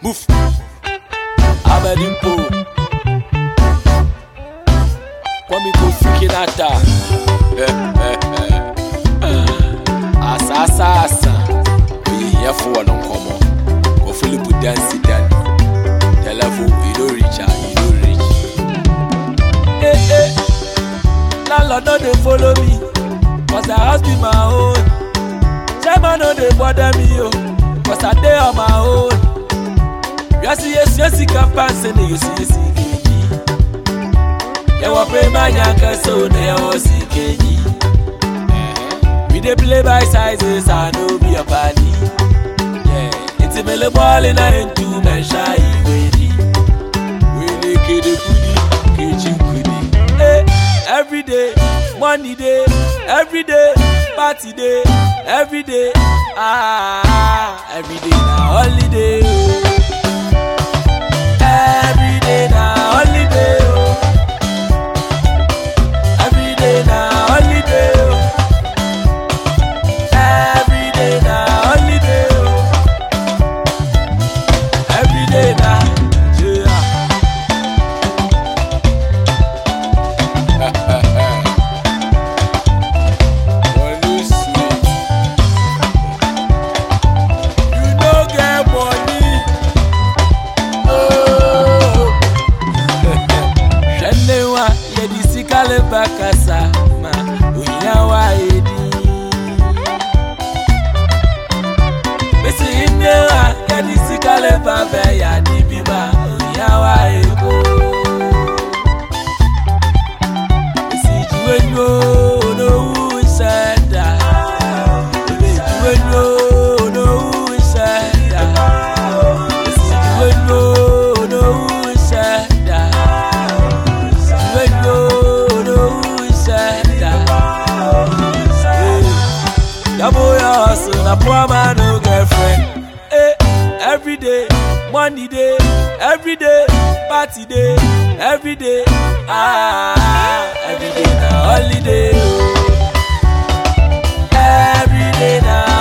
Move. Abedimpo. Kwame Kofi Kinata. Asa asa asa. Oye yɛfo wɔ no nkɔmmɔ. Kɔ Philip Dansi Dan. Telephone, you don't reach out, you don't reach. Eh eh. Landlord no dey follow me. Cause the house be my own. Chairman no dey bother me o. Cause I dey on my own. Yasi yesi yesi kampan se ne yesi yesi keji. Yẹwọ pé má yàn kẹsàn ó ní ẹwọ sí kejì. We dey play by sizes, I no be a party. Ìtì mi lè bọ́ọ̀lì náà ń tu mẹ́ṣá ìwé ni. Wele kede kudi, keji kudi. Hey, every day, money day, every day, party day, every day. Ah, every day na holiday. Oh. Every day na holiday. Oh. Every day na holiday. Oh. Every day na holiday. Oh. Every day na yeah. Money sweet. You no get money. Oh. Hwɛne wa yɛde sika leba kasa ma ohia wa edi. Bisi ine wa yɛde sika leba bɛ yadi bi ma ohia wa eko. Bisi juwe nyo onowu nsɛda. Bisi juwe nyo onowu nsɛda. Bisi juwe nyo onowu nsɛda. Juwe nyo onowu nsɛda. Double your hustle, na poor man no girlfriend. Hey, every day, money day, every day, party day, every day. Ah, every day na holiday. Oh. Every day na